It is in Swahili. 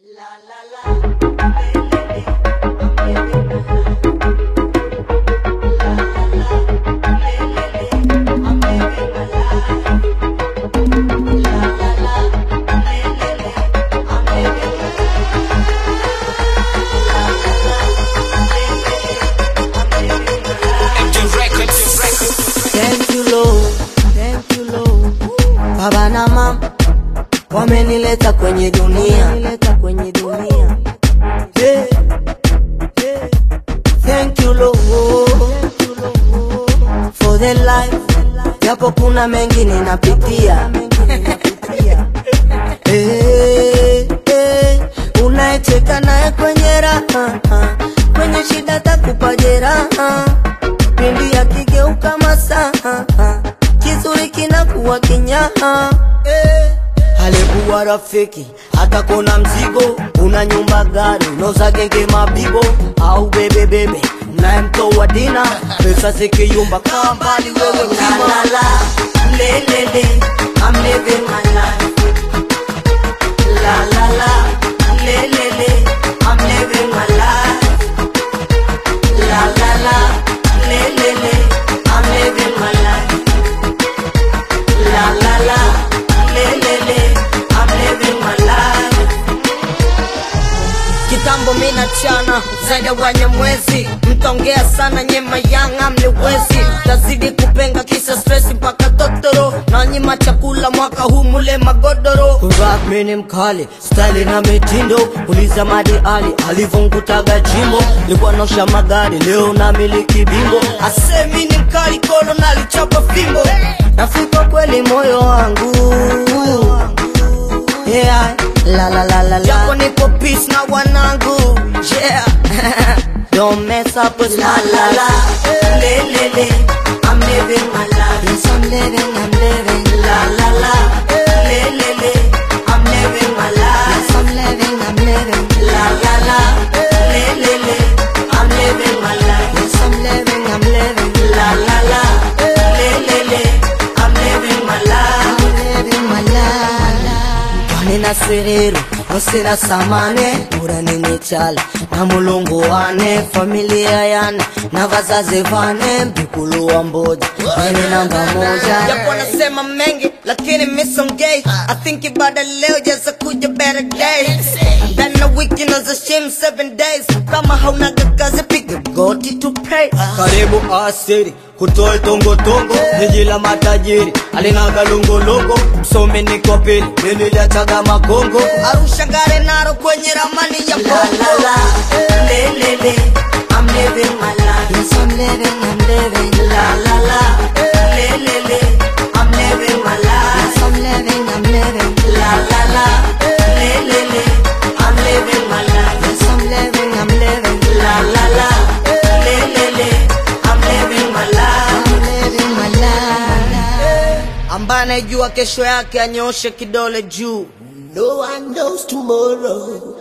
Thank you Lord, thank you Lord. Baba na mama wamenileta kwenye dunia, wamenileta kwenye dunia. Yeah, yeah. Thank you Lord, thank you Lord for the life, japo kuna mengi ninapitia. Eh, eh, unayecheka naye kwenye raha, kwenye shida takupa jeraha pindi akigeuka masaa kizuri kinakuwa kinyaha eh. alikuwa rafiki hata kona mzigo una nyumba gari unoza genge mabibo au bebebebe mnayemtoa dina pesa zikiyumba kaa mbali wewe kima lelele I'm living my life la la la lelele I'm living my life la la la le le le I'm living my life la la la le le le I'm living my life kitambo mina chana zaidi ya wanyamwezi mtaongea sana nyema yanga mliwezi tazidi kupenga kisa stress mpaka totoro na nyima chakula mwaka huu mule magodoro rap mini mkali style na mitindo uliza madi ali alivyongutaga jimbo likuwa nosha magari leo na miliki bimbo asemi ni mkali kolo nalichapa fimbo nafika kweli moyo wangu yeah. la la la la la japo nipo peace na wanangu yeah don't mess up with la la la le le le I'm living my life yes I'm living I'm living la la la le le le I'm living my life yes I'm living I'm living la la la le le le I'm living my life yes I'm living I'm living la la la le le le I'm living my life I'm living my life Nina serero osina samane ura nini chala na mulungu wane familia yana na vazazi vane mbikulu wa mboja nini namba moja japo nasema mengi lakini misongei I think ibada leo jaza kuja better days ndani na wiki naza shim seven days kama haunaga kazi piga goti to pray karibu asiri kutoe tongotongo jiji la matajiri alinaga longolongo msomi niko pili niliachaga magongo arusha ngare naro kwenye ramani ya bongo lelele I'm living my life yes I'm living I'm living la la la lelele I'm living my life yes I'm living I'm living la la la lelele I'm living my life yes I'm living I'm living la la la lelele I'm living my life I'm living my life ambaye anayejua kesho yake anyoshe kidole juu No one knows tomorrow.